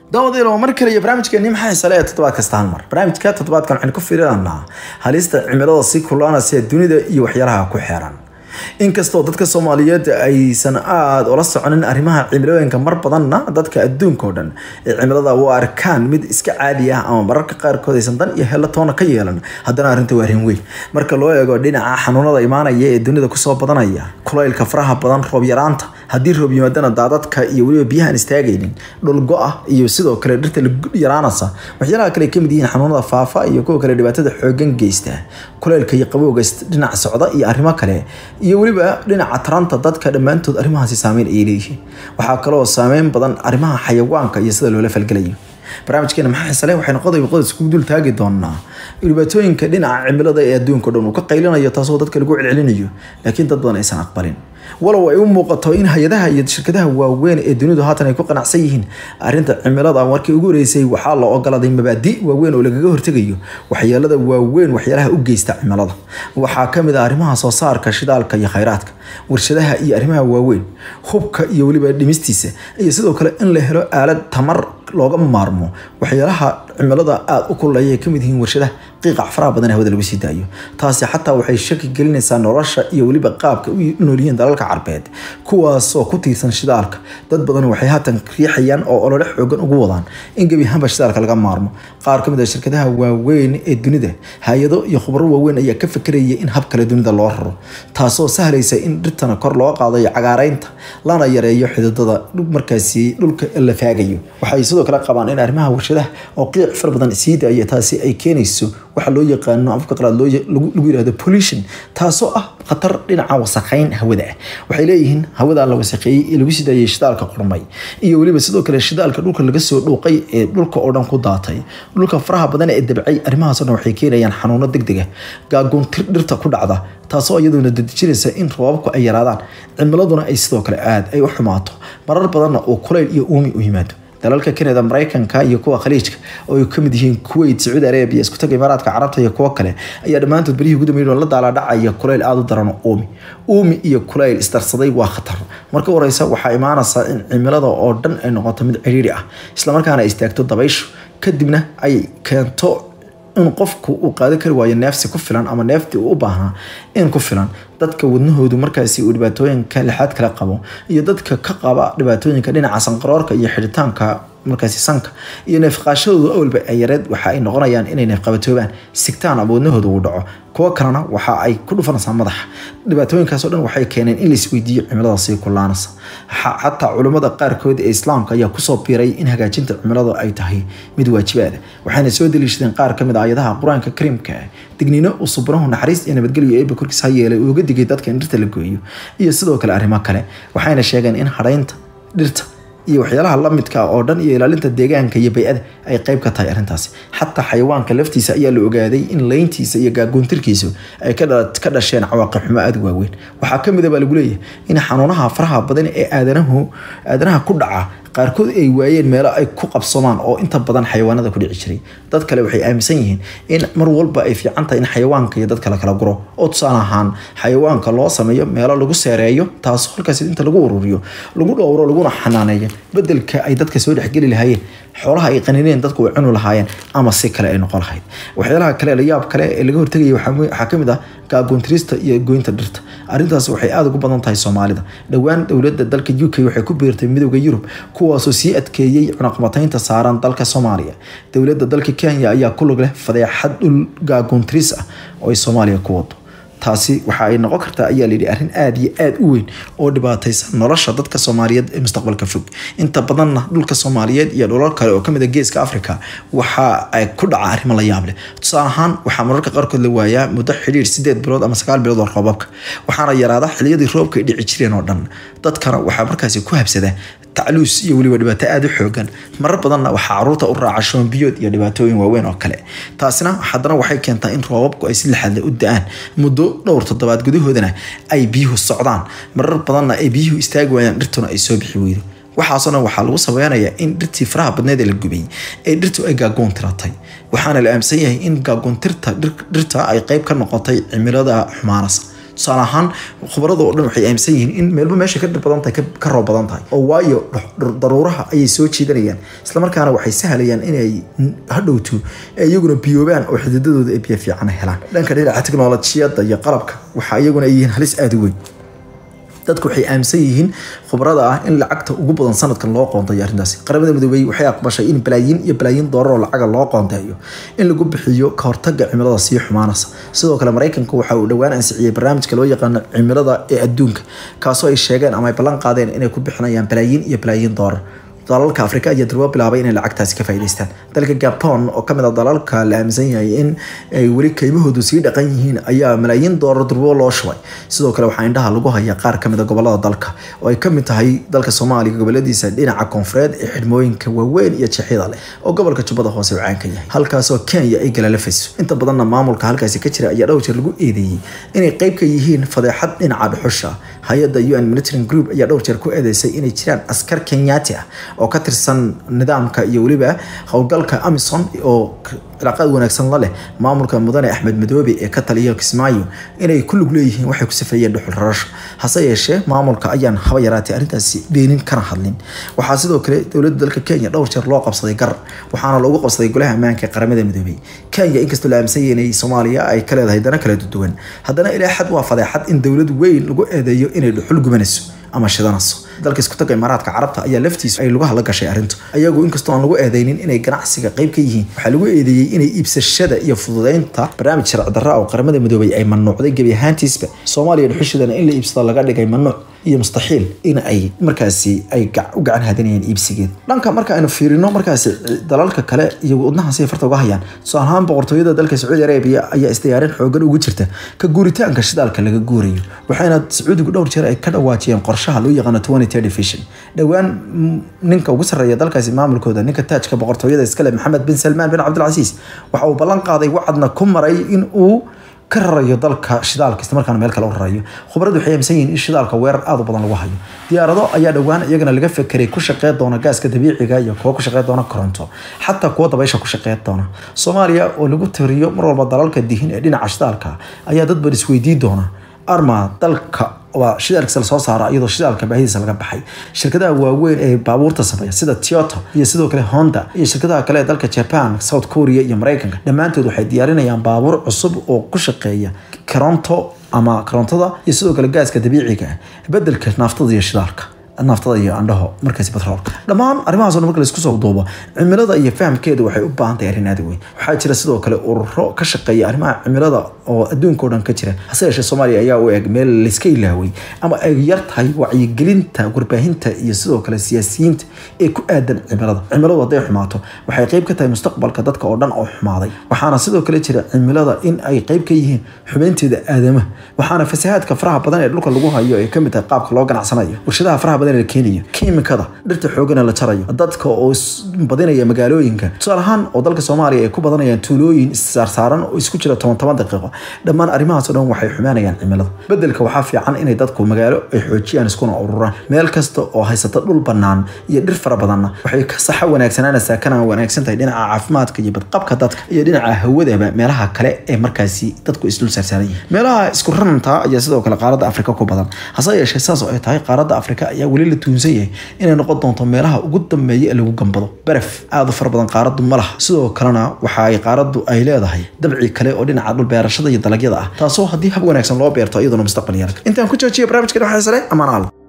daawadayaal waa mar kale iyo barnaamijkeeni maxaa xiisa leh toddobaad kasta hal mar barnaamijka toddobaadkan waxaynu ku fiirinanaa halista cimilada sii kulaanaysa dunida iyo waxyaalaha ku xeeran inkastoo dadka soomaaliyeed aysan aada ula soconin arrimaha cimilooyinka mar badanna dadka adduunka oo dhan ee cimilada u arkaan mid iska caadi ah ama mararka qaarkood aysan dan iyo helo toona ka yeelan haddana arrinta waa arrin weyn marka loo eego dhinaca xanuunada imaanaya ee dunida kusoo badanaya kulaylka faraha badan roob yaraanta haddii roob yimaadana daadadka iyo weliba biyahaan istaagaynin dhul go-ah iyo sidoo kale dhirta yaraanaysa waxyaalaha kale ay kamid yihiin xanuunada faafa iyo kuwa kale dhibaatada xoogan geysta kulaylka iyo qabowga dhinac socda iyo arrimo kale iyo weliba dhinaca taranta dadka dhammaantood arrimahaasi saameyn ayay leeyihiin waxaa kaloo saameyn badan arrimaha xayawaanka iyo sida loola falgelayo barnaamijkeena maxaa xisale waxaynu qodob qodob iskugu dul taagi doonaa dhibaatooyinka dhinaca cimilada ee adduunka o dhan uu ka qaylinayo taasoo dadka lagu celcelinayo laakiin dad badan aysan aqbalin walow ay u muuqato in hay-adaha iyo shirkadaha waaweyn ee dunidu haatan ay ku qanacsan yihiin arrinta cimilada markii ugu horeysay waxaa la ogolaaday mabaadi waaweyn oo lagaga hortegayo waxyeelada waaweyn waxyaalaha u geysta cimilada waxaa kamid ah arrimaha soo saarka shidaalka iyo khayraadka warshadaha iyo arrimaha waaweyn hubka iyo weliba dhimistiisa iyo sidoo kale in la helo aalad tamar looga maarmo waxyaalaha cimilada aada u kululaya ay kamid yihiin warshadaha qiiqac faraha badan hawada lagu sii daayo taasi xataa waxay shaki gelinaysaa nolosha iyo weliba qaabka u noolyihiin dalalka carbeed kuwaasoo ku tiirsan shidaalka dad badan waxay haatan riixayaan oo olole xoogan ugu wadaan in gebi ahaanba shidaalka laga maarmo qaar kamid ah shirkadaha waaweyn ee dunida hay-ado iyo khubaro waaweyn ayaa ka fekeraya in hab kale dunida loo raro taasoo sahlaysa in dhirtana kor loo qaadayo cagaareynta lana yareeyo xididada markaasi dhulka la faagayo waxay sidoo kale qabaan in arrimaha warshadaha oo qiic fara badan sii daaya taasi ay keenayso waxa loo yaqaano afka qalaad lagu yirahdo pollution taasoo ah khatar dhinaca wasakheyn hawada ah waxay leeyihiin hawada la wasakheeyey ee lagu sii daayay shidaalka qormay iyo weliba sidoo kale shidaalka dhulka laga soo dhuuqay ee dhulka oo dhan ku daatay dhulka faraha badan ee dabcay arrimahaasoo dhan waxay keenayaan xanuuno degdeg ah gaagoontir dhirta ku dhacda taasoo iyaduna dadejinaysa in roobabku ay yaraadaan cimiladuna ay sidoo kale aada ay u xumaato marar badanna uu kulayl iyo uumi u yimaado dalalka kanada mareykanka iyo kuwa khaliijka oo ay kamid yihiin kuwait sacuudi arabia isku taga imaaraadka carabta iyo kuwo kale ayaa dhammaantood berihii ugu dambeeyay la daala dhacaya kulayl aada u daran uumi uumi iyo kulayl isdarsaday waa khatar marka horeysa waxaa imaanaysaa in cimilada oo dhan ay noqoto mid ciriiri ah islamarkaana ay istaagto dabayshu kadibna ay keento in qofku uu qaadan kari waayo neefsi ku filan ama neeftii uu u baahnaa in ku filan dadka wadnahoodu markaasi uu dhibaatooyinka lixaad kala qabo iyo dadka ka qaba dhibaatooyinka dhinaca sanqaroorka iyo xidhitaanka markaasi sanka iyo neefqaashadoodu awalba ay yareed waxa ay noqonayaan inay neefqabatoobaan sigtaan ama wadnahooda uu dhaco kuwo kalena waxa ay ku dhufanaysaa madaxa dhibaatooyinkaasoo dhan waxay keeneen in laisweydiiyo cimilada sii kulaanaysa xataa culimmada qaarkood ee islaamka ayaa kusoo biiray in hagaajinta cimilada ay tahay mid waajibaada waxayna soo daliishadeen qaar kamid a ayadaha qur-aanka kariimka ah digniino uu subrahu naxariis iyo nabadgelyo eeba korkiis ha yeelay uu uga digay dadka in dhirta la gooyo iyo sidoo kale arrimo kale waxayna sheegeen in hadhaynta dhirta iyo waxyaalaha lamidka oo dhan iyo ilaalinta deegaanka iyo bay-ada ay qeyb ka tahay arrintaasi xataa xayawaanka laftiisa ayaa la ogaaday in leyntiisa iyo gaagoontirkiisu ay ka dhasheen cawaaqib xumo aada waaweyn waxaa kamid a baa lagu leeyahay in xanuunaha faraha badan ee aadanahu aadanaha ku dhaca qaarkood ay waayeen meelo ay ku qabsomaan oo inta badan xayawaanada ku dhici jiray dad kale waxay aaminsan yihiin in mar walba ay fiican tahay in xayawaanka iyo dadka la kala guro oo tusaale ahaan xayawaanka loo sameeyo meelo lagu seereeyo taas halkaas inta lagu ururiyo lagu dhowro laguna xanaaneeyo bedelka ay dadka soo dhexgeli lahaayeen xoolaha ay qanineen dadku way cuni lahaayeen ama si kale ay noqon lahayd waxyaalaha kale la yaab kale ee laga hortegaya waxaa kamid ah gaagoontirista iyo goynta dhirta arrintaas waxay aada ugu badan tahay soomaalida dhowaan dowladda dalka u k waxay ku biirtay midooda yurub kuwaasoo sii adkeeyey cunaqmataynta saaran dalka soomaaliya dowladda dalka kenya ayaa ku lug leh fadeexad dhul gaagoontiris ah oo ay soomaaliya ku wado taasi waxa ay noqon kartaa ayaa layidhi arrin aada iyo aada u weyn oo dhibaataysa nolosha dadka soomaaliyeed ee mustaqbalka fog inta badanna dhulka soomaaliyeed iyo dhulal kale oo kamid a geeska africa waxa ay ku dhaca arrimo la yaab leh tusaale ahaan waxaa mararka qaarkood la waayaa muddo xidhiir sideed bilood ama sagaal bilood oo roobabka waxaana yaraada xiliyadii roobka ay dhici jireen oo dhan dadkana waxaa markaasi ku habsada tacluus iyo weliba dhibaato aada u xoogan marar badanna waxaa caruurta u raaca shoombiyood iyo dhibaatooyin waaweyn oo kale taasina haddana waxay keentaa in roobabku ay si lixaadle u da-aan muddo dhowr toddobaad gudahoodana ay biyuhu socdaan marar badanna ay biyuhu istaagi waayaan dhirtuna ay soo bixi weydo waxaasoo dhan waxaa lagu sabeynayaa in dhirtii faraha badneed ee la gubay ee dhirtu ay gaagoon tiratay waxaana la aaminsan yahay in gaagoontirta dhirta ay qeyb ka noqotay cimilada xumaanasa tusaale ahaan khubarada oo dhan waxay aaminsan yihiin in meelba meesha ka dhir badan tahay ka- ka roob badan tahay oo waayo dhux- daruuraha ayay soo jiidanayaan islamarkaana waxay sahlayaan inay n- hadhowto ay iyaguna biyoobaan oo xididadooda ay biyo fiican helaan dhanka dhinaca teknolojiyadda iyo qalabka waxa iyaguna ay yihiin halis aada u weyn dadku waxay aaminsan yihiin khubarada ah in lacagta ugu badan sanadkan loo qoontayo arrintaasi qaramada midoobey waxay aqbashay in balaayiin iyo balaayiin doolar oo lacaga loo qoonteeyo in lagu bixiyo ka hortaga cimilada sii xumaanaysa sidoo kale maraykanka waxa uu dhowaan ansixiyey barnaamijka loo yaqaano cimilada ee adduunka kaasoo ay sheegeen ama ay ballan qaadeen inay ku bixinayaan balaayiin iyo balaayiin doolar dalalka afrika ayaa durbo bilaabay inay lacagtaasi ka faa'iidaystaan dalka gabon oo kamid a dalalka la aaminsan yahay in ay weli keymahoodu sii dhaqan yihiin ayaa malaayiin doolar durbo loo shubay sidoo kale waxaa indhaha lagu hayaa qaar kamid a gobolada dalka oo ay kamid tahay dalka soomaaliya goboladiisa dhinaca koonfureed ee xidhmooyinka waaweyn iyo jeexyada leh oo gobolka jubbada hoose uu caan ka yahay halkaasoo kenya ay galalafayso inta badanna maamulka halkaasi ka jira ayaa dhowr jeer lagu eedeeyey inay qayb ka yihiin fadeexad dhinaca dhuxusha hay-adda un military group ayaa dhowr jeer ku eedeysay inay jiraan askar kenyaati ah oo ka tirsan nidaamka iyo weliba howlgalka amison oo cilaaqaad wanaagsan la leh maamulka mudane axmed madoobe ee ka taliya kismaayo inay ku lug leeyihiin waxay ku safeeyeen dhuxul rarasho hase yeeshee maamulka ayaan haba yaraatay arrintaasi beenin kana hadlin waxaa sidoo kale dowladda dalka kenya dhowr jeer loo qabsaday gar waxaana loogu qabsaday golaha ammaanka ee qaramada midoobey kenya inkastoo la aaminsan yahay inay soomaaliya ay ka leedahay dana kala duwan haddana ilaa xad waa fadeexad in dowlad weyn lagu eedeeyo inay dhuxul gubanayso ama shidanayso dalka isku taga imaaraadka carabta ayaa laftiisu ay lugaha la gashay arrintu ayagu inkastoo aan lagu eedeynin inay ganacsiga qayb ka yihiin waxaa lagu eedeeyey inay iibsashada iyo fududeynta barnaamij sharci darra oo qaramada midoobay ay mamnuucday gebi ahaantiisba soomaaliya dhuxushadana in la iibsado laga dhigay mamnuuc iyo mustaxiil in ay markaasi ay gac- u gacan hadinayaan iibsigeed dhanka marka aynu fiirino markaasi dalalka kale iyo wadnaha si farta uga hayaan tusaale ahaan boqortooyada dalka sacuudi arabiya ayaa isdiyaarin xoogan ugu jirta ka guuritaanka shidaalka laga guurayo waxayna sacuudigu dhowr jeer ay ka dhawaajiyeen qorshaha loo yaqaano 2030 vision dhowaan mm, ninka ugu sarreeya dalkaasi maamulkooda ninka taajka boqortooyada iskale maxamed bin salmaan bin cabdilcasiis waxa uu ballan qaaday wacadna ku maray in uu ka rarayo dalka shidaalka islamarkaana meel kale u rarayo khubaradu waxay aaminsan yihiin in shidaalka weerar aad u badan lagu hayo diyaarado ayaa dhowaan iyagana laga fekeray ku shaqeyn doona gaaska dabiiciga iyo kuwa ku shaqeyn doona koronto xataa kuwa dabaysha ku shaqeyn doona soomaaliya oo lagu tiriyo mar walba dalalka dihin ee dhinaca shidaalka ayaa dad badan isweydiin doona arma dalka waa shidaalkiisa lasoo saara iyadoo shidaalka baahidiisa laga baxay shirkadaha waaweyn ee baabuurta sameeya sida Toyota iyo sidoo kale Honda iyo shirkadaha kale ee dalka Japan South Korea iyo Mareykanka dhammaantood waxay diyaarinayaan baabuur cusub oo ku shaqeeya koronto ama korontada iyo sidoo kale gaaska dabiiciga ah bedelka naftada iyo shidaalka naftada iyo andhaho markaasi batroolka dhammaan arrimahaas oo dhan marka laisku soo duubo cimilada iyo fahamkeeda waxay u baahan tahay arrin aad u weyn waxaa jira sidoo kale ururo ka shaqeeya arrimaha cimilada oo adduunka oo dhan ka jira hase yeeshee soomaaliya ayaa u eg meel layska ilaaway ama ay yar tahay wacyigelinta warbaahinta iyo sidoo kale siyaasiyiinta ee ku aadan cimilada cimiladu hadday xumaato waxay qayb ka tahay mustaqbalka dadka oo dhan oo xumaaday waxaana sidoo kale jira cimilada in ay qayb ka yihiin xubeynteeda aadamaha waxaana fasahaadka faraha badan ee dhulka lagu hayo ay kamid tahay qaabka loo ganacsanayo warshadaha faraha badan ee la keenayo kiimikada dhirta xoogana la jarayo dadka oo is badinaya magaalooyinka tusaale ahaan oo dalka soomaaliya ay ku badanayaan tuulooyin issaarsaaran oo isku jira toban toban daqiiqo dhammaan arrimahaas oo dhan waxay xumaanayaan cimilada bedelka waxaa fiican inay dadku magaalo ay xoojiyaan iskuna ururaan meel kasta oo haysata dhul bannaan iyo dhir fara badanna waxay ka saxa wanaagsanaanaysaa kana wanaagsan tahay dhinaca caafimaadka iyo badqabka dadka iyo dhinaca hawadaba meelaha kale ee markaasi dadku isdul saarsaaran yihiin meelaha isku raranta ayaa sidoo kale qaaradda afrika ku badan hase yeeshee saas oo ay tahay qaaradda afrika ayaa weli la tuunsan yahay inay noqon doonto meelaha ugu dambeeya ee lagu gambado baraf aad u fara badan qaaraddu ma laha sidoo kalena waxa ay qaaraddu ay leedahay dabci kale oo dhinaca dhul beerashada iyo dalagyada ah taasoo haddii hab wanaagsan loo beerto iyaduna mustaqbal yeelka intaan ku joojiya barnaamijkan waxaa sare amaanaal